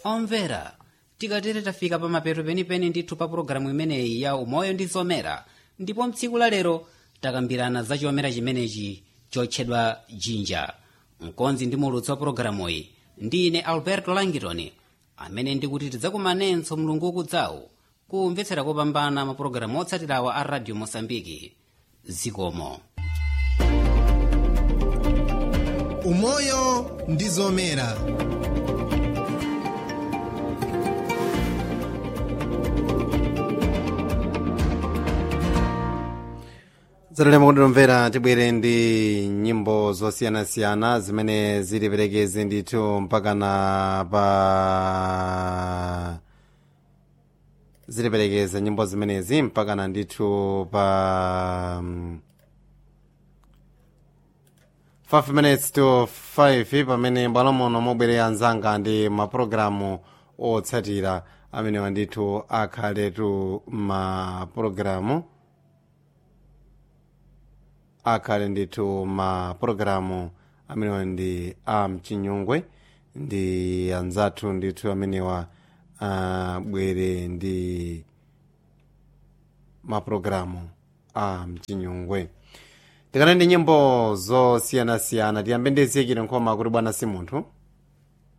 omvera tikatere tafika pa mapeto penipeni ndithu pa pologalamu imeneyi ya umoyo ndi zomera ndipo mtsiku la lero takambirana za chomera chimenechi chotchedwa jinja mkonzi ndi mulutsi wa pologalamuyi ndi ine alberto langitoni amene ndikuti tidzakumanenso mlungu ukudzawu kumvetsera kopambana mapulogalamu otsatirawa a radio mosambiki zikomo umoyo ndi zomera zatalema kuti tomvera tibwere ndi nyimbo zosiyanasiyana zimene ziliperekeze ndithu mpakana pa ziliperekeza nyimbo zimenezi mpakana ndithu pa um, 5 minutes to 5 pamene bwalo muno mobwerera anzanga ndi mapulogalamu otsatira amenewa ndithu akhaletu mapulogalamu akhale ndithu mapulogalamu amenewa ndi a mchinyungwe ndi anzathu ndithu amenewa abwere ndi mapulogalamu a mchinyungwe tikana ndi nyimbo zosiyanasiyana tiyambe ndi ziyikire nkhoma kuti bwana si munthu